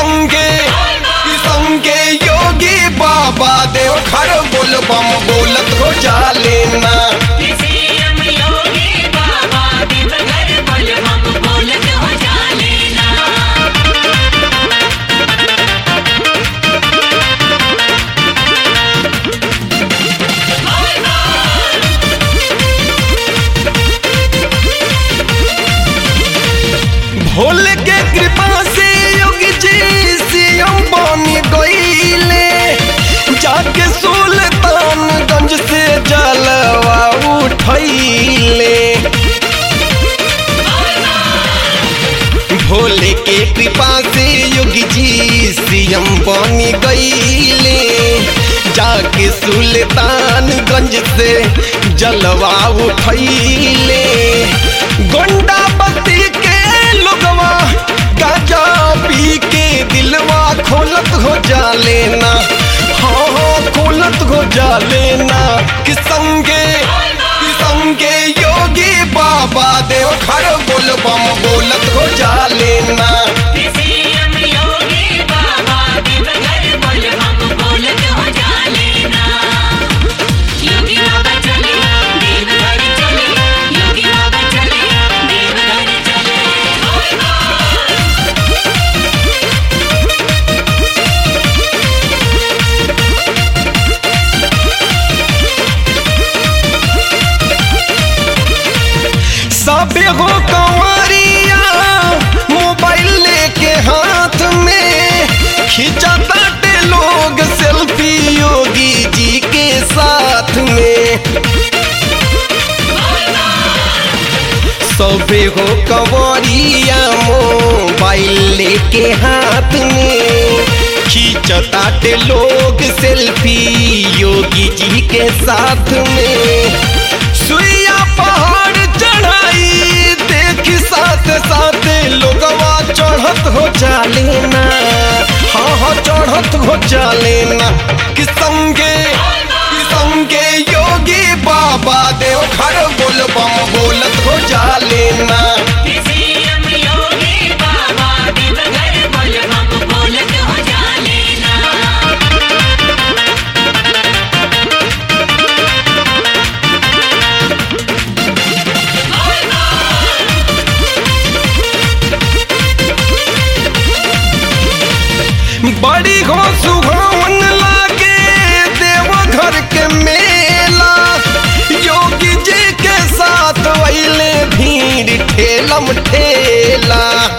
संगे कि संगे योगी बाबा देव घर बोल बम बोलत हो जा लेना सीएम योगी बाबा देवघर बोल हम बोलत हो जा लेना भोले के कृपा से योगी जी सीएम बनी गईले जाके सुल्तानगंज से जलवा उठैले भोले के कृपा से योगी जी सीएम बनी गईले जाके सुल्तानगंज से जलवा उठैले गोंडा बत्ती के लोगवा गाजा पी के दिलवा खोलत हो जा लेना हाँ हाँ खोलत हो जा लेना कि संगे कि संगे योगी बाबा देव घर बोल बम बोलत हो जा लेना सीएम योगी बाबा देवघर बोल हम बोलत हो जा लेना योगी बाबा चले देवघर चले योगी बाबा चले देवघर चले सबे हो कंवरिया मोबाइल लेके हाथ में खींचा ताटे लोग सेल्फी योगी जी के साथ में सबे हो कंवरिया मोबाइल लेके हाथ में खींचताटे लोग सेल्फी योगी जी के साथ में सुइया पहाड़ चढ़ाई देख साथ साथ लोगवा चढ़त हो जा लेना हाँ हाँ चढ़त हो जा लेना कि संगे कि संगे योगी बाबा देव घर बोल बम बोलत हो जा लेना सीएम योगी बाबा देवघर बोल हम बोलत हो जा लेना बड़ी हो सुहावन लागे देव घर के मेला योगी जी के साथ वैले भीड़ ठेलम ठेला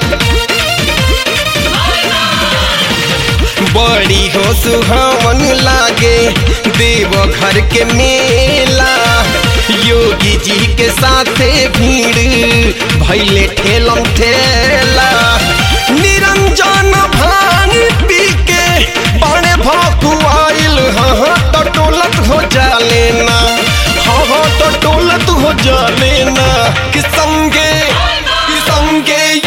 बड़ी हो सुहावन लागे देव घर के मेला योगी जी के साथे भीड़ भैले ठेलम ठेला निरंजन भांग पी के बड़े भकुआइल हाँ तो टोलत हो जा लेना हाँ हाँ तो टोलत हो जा लेना कि संगे कि संगे